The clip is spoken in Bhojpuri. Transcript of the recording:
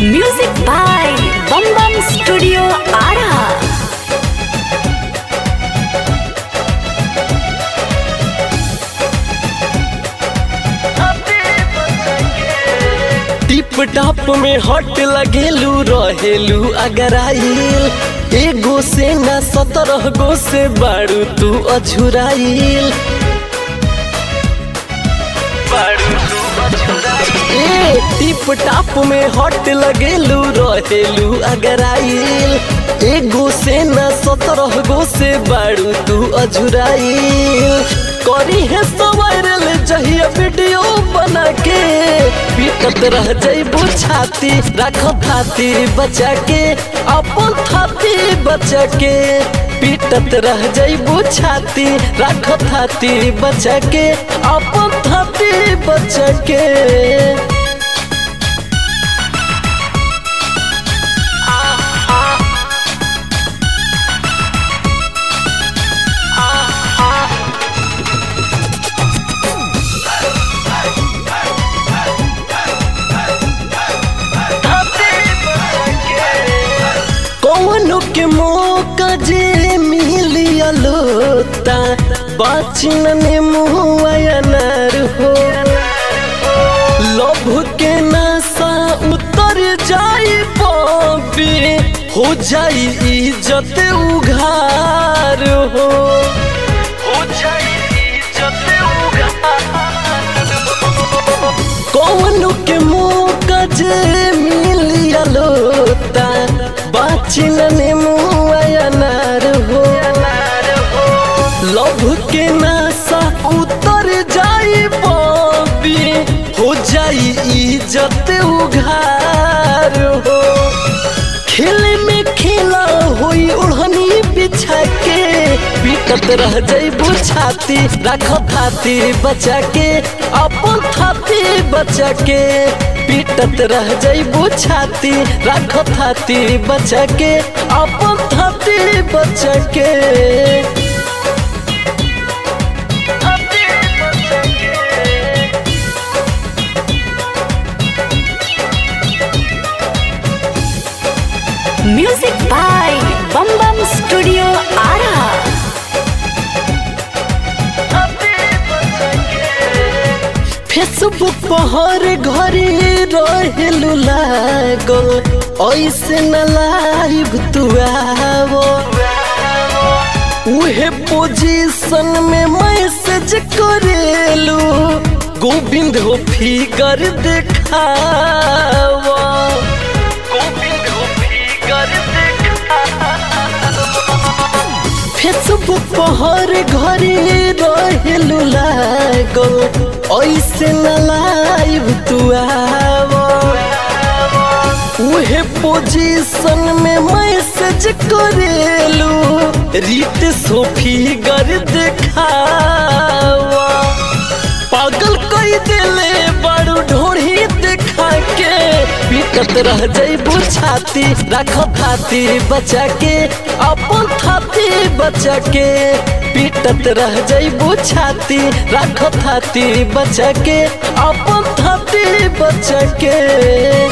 Music by Bum Bum Studio Ara. Tip top में हट लगेलू रहेलू अगर आइल एगो से ना सत्रह गो से बारू तू अझुराइल ए टिप टाप में हट लगेलू रहेलू अगर आइल एगो से ना सत्रह गो से बारू तू अझुराइल करी है सवायरल जहिया वीडियो बना के पीटत रह जइबू छाती रख थाती बचा के अपन थाती बचा के पीटत रह जइबू छाती रख थाती बचा के अपन थाती बचा के कौनो के मौका जे मिलियलो ता बाचिन ने मुआयनर हो लोभ के नशा उतर जाई बबी हो जाई इज्जत उघार हो हो जाई इज्जत उघार कौन के मौका जे मिलियलो ता बाचिन ने मुआयनर हो लभ के नशा उतर जाई बबी हो जाई इज्जत उघार हो खेले में खेला होई ओढ़नी बिछा के पीटत रह जइबू छाती रख थाती बचा के अपन थाती बचा के पीटत रह जइबू छाती रख थाती बचा के अपन थाती बचा के Music by Bum Bum Studio Ara. Facebook पर हर घरे रहेलू लागल ऐसे न लाइव तू आवो उहे पोजीशन में मैसेज करेलू गोविंद हो फिगर देखावा गोविंद हो फिगर फेसबुक पर हर घरे रहेलू लागल ऐसे न लाइव तू आवो उहे पोजीशन में मैसेज करेलू रीत सोफी गर देखावा पागल कई देले बड़ू ढोढ़ी देखा के पीटत रह जइबू छाती रख थाती बचा के अपन थाती बचा के पीटत रह जइबू छाती रख थाती बचा के अपन थाती बचा के